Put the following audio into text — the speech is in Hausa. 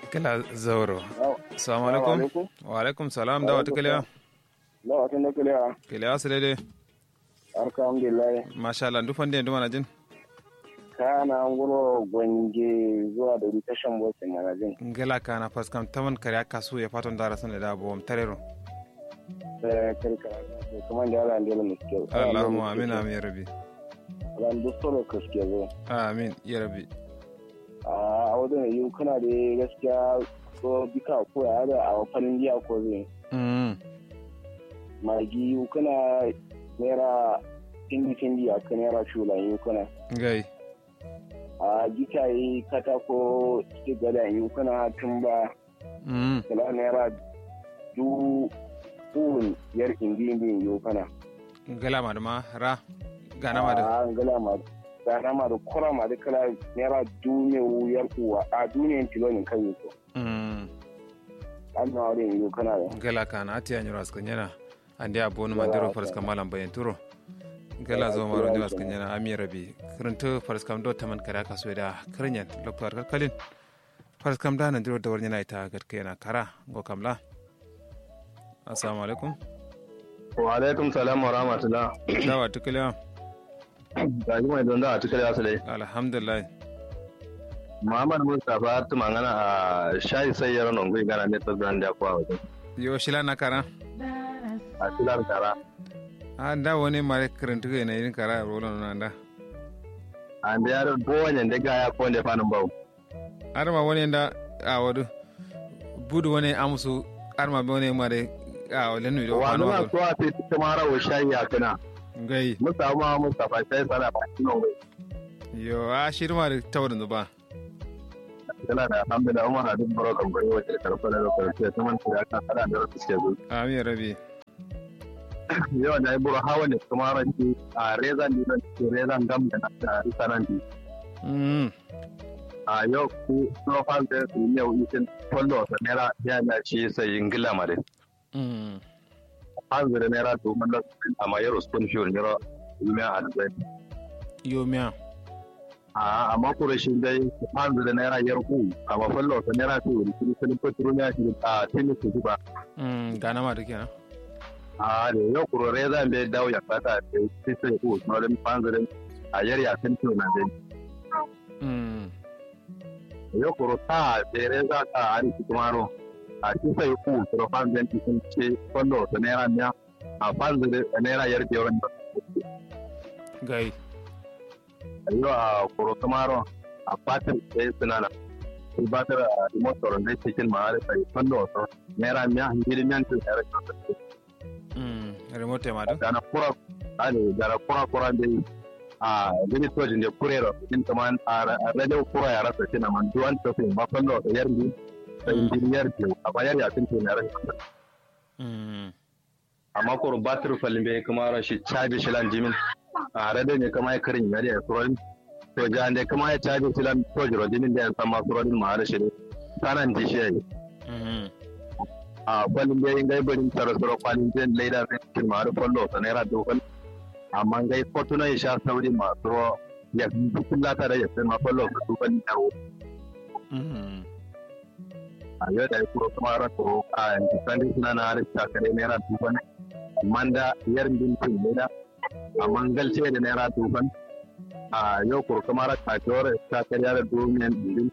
kala zauro assalamu alaikum wa alaikum salam da wata kiliya da wata na kiliya kiliya su daidai alhamdulillah masha Allah dufan da duma na jin kana nguro gwange zuwa da tashan bosse manajin ngela kana faskam taman kare kasu ya fatan dara sun da abu tarero da karka kuma da Allah ndela muske Allahumma amin amin ya rabbi ran dustoro kaske zo amin ya rabbi a wajen yi kana da gaskiya ko bika ko ya da a fannin jiya ko zai magi kana naira tindi tindi a kan naira shula yi kana gai a gita yi katako su gada yi kana tun ba kala naira du kun yar indi indi yi kana gala ma da ma ra gana ma da a gala ma gana ma da kura ma da kala naira duniya wuyar kuwa a duniyan tilonin kan yi ko an na wurin yi kana da gala kana ati yanyu raskan yana andi abonu mandiro faraska malam bayan turo gala zo maro ndi waskan yana ami rabi kirinto faraskam do taman kara kaso da kirinyan loktor kalkalin faraskam da nan diro da warnya na ita gatka yana kara go kamla assalamu alaikum wa alaikum salam wa rahmatullah dawa tukaliya gaji mai don da a tukar yasu dai alhamdulillah muhammad mustapha tu mangana a shayi sai yaron ongui gana ne to brand ya kwa wajen yo shila na kara a tilar kara a da wani mare kirinto yana irin kara rolon nan da an da yaro bowanyen da ga ya ko ne fanin bau arma wani da a wadu budu wani amusu arma wani mare a wale nu da wa wani nuna wadu so a fi kuma rawo shayi a kana gai musamman mustapha shayi sana ba shi nan yo a shirma da taurin ba yana da alhamdulillah umar hadin barokan gwai wajen karfa da karfe ta manta ya kan hada da rasu suke zuwa amin rabi yau da iburu hawa ne kuma ranci a rezan dinan ce rezan gam da na risanan di mm a yau ku no fan da su ne yau isin follow da naira ya na ci sai ingila mare mm fan da naira to mun da amma yau spoon fuel ne ro yume a da yo miya a amma ku rashin dai fan da naira yar ku amma follow da naira to ni sun fitru ne shi a tini su ba mm gana ma da kenan a da yau ku rezan bai dawo ya fata sai sai ku no dan fan da a yar ya san to na dai mm yo kuro ta bere za ka ari kumaro a ci sai ku kuro fan den ti sun ce kondo to naira nya a fan da naira yar ke wanda gai yo a kuro kumaro a fatar sai sunana sai batar a motor da cikin ma da sai kondo to naira nya hindiri nyan to naira mm remote ma da dana kura ale dana kura kura da a gani to jinde kurero din kaman a radio kura ya rasa kina man duwan to sai ba kondo to yar ni sai injiniyar ke a bayar ya tun to naira mm amma ko batir falin bai kuma ra shi caji shi lan jimin a rada ne kama ya karin yari ya surorin to ja ne kama ya caji shi lan to jiro jimin da ya san ma surorin ma da shi ne sanan ji shi yayi mm a falin bai gai barin tara suro kwalin jin laida ne cikin ma da fallo sa naira dokal amma gai fotuna ya sha sauri ma suro ya dukkan lata da ya san ma fallo sa dokal yaro mm a yau da ya kuro kuma ra kuro a yanzu sandi suna na harista kare naira dokal manda yar bintin leda a mangalce da naira duban a yau kuro kuma ra kasuwar ta karya da domin din